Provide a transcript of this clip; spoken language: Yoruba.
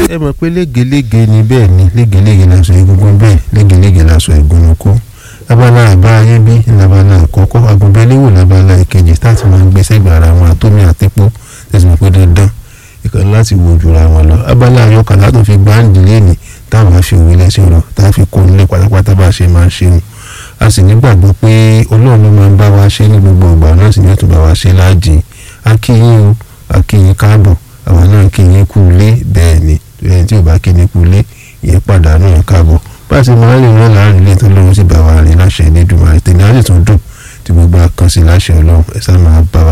ẹ mọ̀ pé légelége ni bẹ́ẹ̀ ni légelége lásọ egungun bẹ́ẹ̀ légelége lásọ ìgúnnukó abala àbá ayé bí labala àkọ́kọ́ agunbẹ́léwò labala ìkejì táàtì máa ń gbé sẹ́gbẹ̀ẹ́ ara wọn àtómi àtẹ́pọ̀ tẹ̀sí mọ̀ pé dandan ìkànnì láti wo jura wọn lọ abala àyọkà látò fi gbáǹdì lẹ́nì táwọn á fi òwe lẹ́sìn rọ táwọn fi kó nílé pátápátá bá a ṣe máa ń ṣe wọn a sì nígbàgbọ́ pé ọlọ́run ló máa ń bá wa ṣe ní gbogbo ìgbà náà sì ní ètò bá wa ṣe láàjì akíyín o akíyín káàbọ̀ àwọn náà kíyín kú ilé bẹ́ẹ̀ ni ẹni tí ò bá kíyín kú ilé ìyẹn pàdánù ẹ̀ káàbọ̀ bá a ṣe máa ń rìn náà láàrin ilé tó lóun sì bá wa rìn láṣẹ ní dùnmọ̀ àìtẹ́lẹ̀ á sì tún dùn tí gbogbo àkànṣe láṣẹ ọlọ́run ẹ̀ sá máa bá wa.